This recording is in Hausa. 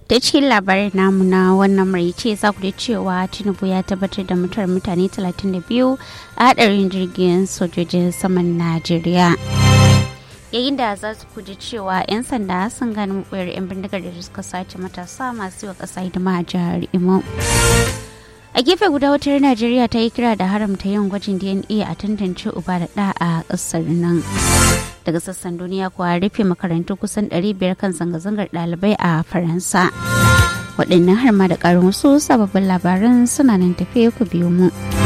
ta cikin labarin namu na wannan maraice za ku da cewa tinubu ya tabbatar da mutuwar mutane 32 a hadarin jirgin sojojin saman najeriya yayin da za su kuji cewa 'yan sanda sun gani mubuyar 'yan bindigar da suka sace matasa masu yi wa ƙasa hidima a jihar imo a gefe guda wutar najeriya ta yi kira da haramta yin gwajin dna a tantance uba da ɗa a ƙasar nan daga sassan duniya kuwa rufe makarantu kusan 500 kan zanga-zangar ɗalibai a faransa waɗannan har ma da ƙarin wasu sababbin labaran suna nan tafe ku biyo mu.